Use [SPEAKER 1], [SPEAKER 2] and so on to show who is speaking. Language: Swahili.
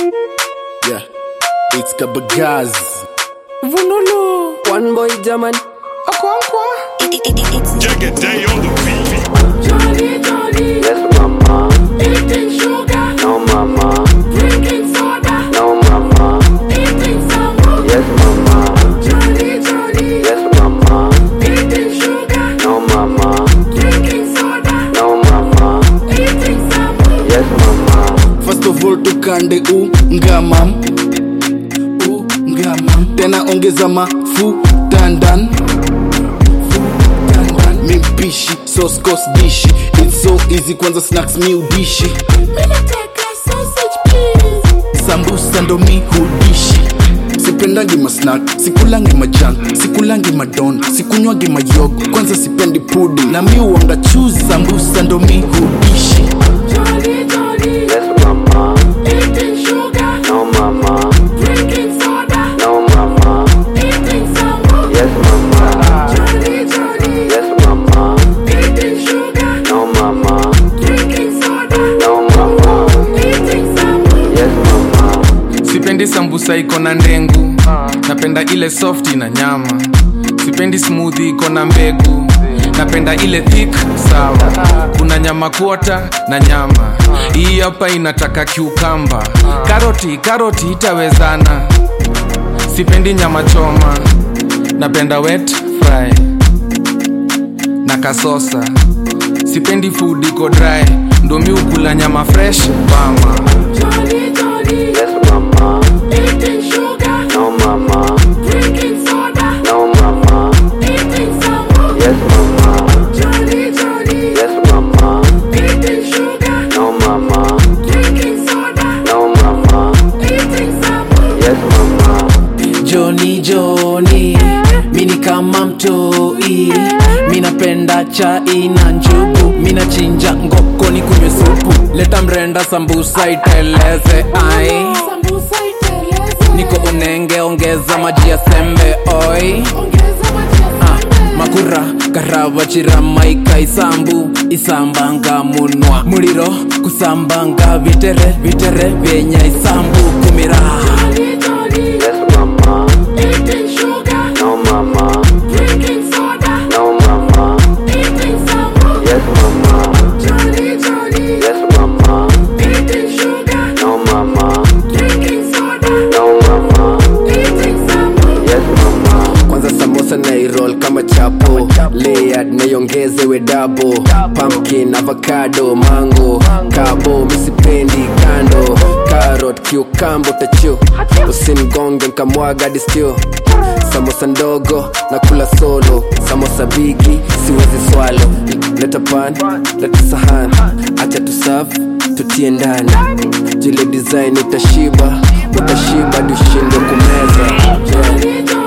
[SPEAKER 1] Yeah, it's Kabagaz.
[SPEAKER 2] Vunulu.
[SPEAKER 3] One boy German.
[SPEAKER 2] Akwankwa.
[SPEAKER 4] Jagged day on the beat.
[SPEAKER 2] Jolly, jolly.
[SPEAKER 3] Yes, mama.
[SPEAKER 2] Eating sugar.
[SPEAKER 3] No, mama.
[SPEAKER 2] Drinking soda.
[SPEAKER 3] No, mama.
[SPEAKER 2] Eating sambu.
[SPEAKER 3] Yes, mama.
[SPEAKER 2] Jolly, jolly.
[SPEAKER 3] Yes, mama.
[SPEAKER 2] Eating sugar.
[SPEAKER 3] No, mama.
[SPEAKER 2] Drinking soda.
[SPEAKER 3] No, mama.
[SPEAKER 2] Eating sambu.
[SPEAKER 3] Yes, mama.
[SPEAKER 1] First of all tukande ungamam ungamam tena ongeza mafuta ndan mimpishi soskos dishi its so easy kwanza snacks mi udishi
[SPEAKER 2] Minataka sausage, please.
[SPEAKER 1] sambusa ndo mi hudishi sipendangi masnak sikulangi majan sikulangi madon sikunywangi mayogo kwanza sipendi pudi na mi uanga chuzi sambusa ndo mi hudishi
[SPEAKER 2] Jolly, jolly.
[SPEAKER 3] Yes, mama.
[SPEAKER 2] Eating sugar.
[SPEAKER 3] No, mama.
[SPEAKER 2] Drinking soda.
[SPEAKER 3] No, mama.
[SPEAKER 2] Eating sambu.
[SPEAKER 3] Yes, mama.
[SPEAKER 2] Jolly, jolly.
[SPEAKER 3] Yes, mama.
[SPEAKER 2] Eating sugar.
[SPEAKER 3] No, mama.
[SPEAKER 2] Drinking soda.
[SPEAKER 3] No, mama.
[SPEAKER 2] Eating sambu.
[SPEAKER 3] Yes, mama.
[SPEAKER 5] sipendi sambusa iko na ndengu napenda ile softi na nyama sipendi smoothie iko na mbegu napenda ile thick sawa kuna nyama kuota na nyama hii hapa inataka kiukamba karoti karoti itawezana sipendi nyama choma napenda wet fry na kasosa sipendi food iko dry ndo mi ukula nyama fresh mama
[SPEAKER 2] Jolly, jolly.
[SPEAKER 3] Yes, mama.
[SPEAKER 2] Eating sugar.
[SPEAKER 3] No, mama.
[SPEAKER 2] Drinking soda.
[SPEAKER 3] No, mama.
[SPEAKER 2] Eating sambu.
[SPEAKER 3] Yes, mama.
[SPEAKER 2] Jolly, jolly.
[SPEAKER 3] Yes, mama.
[SPEAKER 2] Eating sugar.
[SPEAKER 3] No, mama.
[SPEAKER 2] Drinking soda.
[SPEAKER 3] No, mama.
[SPEAKER 2] Eating sambu.
[SPEAKER 3] Yes, mama.
[SPEAKER 6] Joni Joni, mini kama mtoi, minapenda chai na njugu, minachinja ngoko ni kunywe supu, leta mrenda sambusa iteleze ai,
[SPEAKER 2] Sambusa iteleze.
[SPEAKER 6] niko unenge ongeza maji ya sembe oi.
[SPEAKER 2] Ongeza maji ya
[SPEAKER 6] Ah,
[SPEAKER 2] sembe.
[SPEAKER 6] makura karava chirama ikaisambu isambanga munwa muliro kusambanga vitere vitere vyenya isambu kumira
[SPEAKER 2] Jolly, jolly.
[SPEAKER 3] Yes, mama.
[SPEAKER 2] Eating sugar.
[SPEAKER 3] No, mama.
[SPEAKER 2] Drinking soda.
[SPEAKER 3] No, mama.
[SPEAKER 2] Eating sambu.
[SPEAKER 3] Yes, mama.
[SPEAKER 2] Jolly, jolly.
[SPEAKER 3] Yes, mama.
[SPEAKER 2] Eating sugar.
[SPEAKER 3] No, mama.
[SPEAKER 2] Drinking soda.
[SPEAKER 3] No, mama.
[SPEAKER 2] Eating sambu.
[SPEAKER 3] Yes, mama. Kwanza samosa na irol kama chapo layered naiongezewe dabo pumpkin avocado mango kabo misipendi kando carrot cucumber tachu usimgonge nkamwaga distio samosa ndogo na kula solo samosa bigi siwezi swalo leta pan leta sahan acha tusafu tutie ndani jile design utashiba utashiba dushindwe kumeza yeah.
[SPEAKER 2] Jolly, jolly.